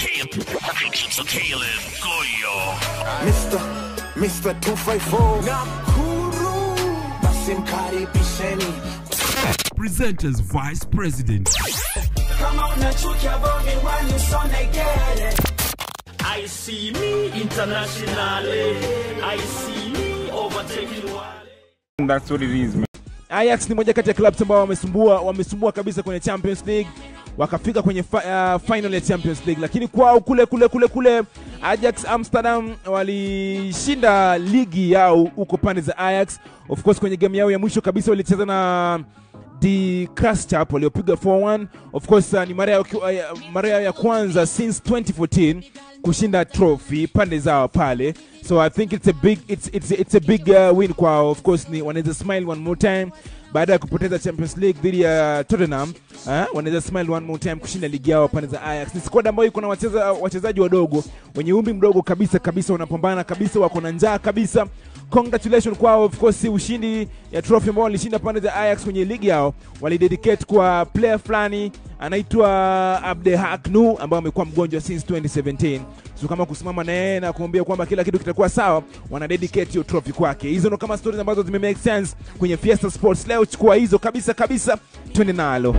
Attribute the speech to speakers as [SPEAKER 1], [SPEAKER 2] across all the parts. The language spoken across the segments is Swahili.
[SPEAKER 1] Caleb Goyo.
[SPEAKER 2] Mr. Mr. 254 Nakuru basi mkaribisheni
[SPEAKER 1] Presenters Vice President.
[SPEAKER 3] kama unachukia bobi wanisonegere I see me internationally I see me overtaking wale
[SPEAKER 4] That's what it is, man.
[SPEAKER 5] Ajax ni moja kati ya clubs ambao wamesumbua wamesumbua kabisa kwenye Champions League wakafika kwenye fi, uh, final ya Champions League, lakini kwao kule kule kule kule Ajax Amsterdam walishinda ligi yao huko pande za Ajax. Of course kwenye game yao ya mwisho kabisa walicheza na the Kraschap waliopiga 4-1. Of course uh, ni mara yao uh, mara yao ya kwanza since 2014 kushinda trophy pande zao pale. So I think it's a big it's it's it's a big uh, win kwao. Of course ni wanaweza smile one more time baada ya kupoteza Champions League dhidi ya Tottenham. Uh, wanaweza smile one more time kushinda ligi yao pande za Ajax. Ni squad ambayo iko na wacheza wachezaji wadogo wenye umri mdogo kabisa kabisa, wanapambana kabisa, wako na njaa kabisa congratulations kwao of course ushindi ya trophy ambao walishinda pande za Ajax kwenye ligi yao walidedicate kwa player fulani anaitwa Abdehak Nu ambaye amekuwa mgonjwa since 2017 so kama kusimama na yeye na kuambia kwamba kila kitu kitakuwa sawa wana dedicate hiyo trophy kwake hizo ndo kama stories ambazo zime make sense kwenye Fiesta Sports leo chukua hizo kabisa kabisa twende nalo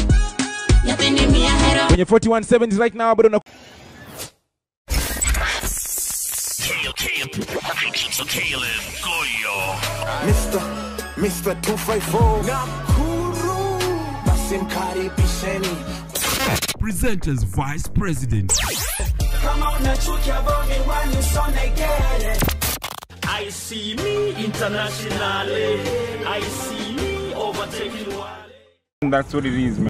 [SPEAKER 5] kwenye 4170 right now bado na
[SPEAKER 1] Caleb Goyo.
[SPEAKER 2] Mr. Mr. 254 Nakuru basi mkaribisheni
[SPEAKER 1] Presenters Vice President.
[SPEAKER 3] kama unachukia bobi wanisonegere I see me internationally I see me overtaking wale
[SPEAKER 4] That's what it is, man.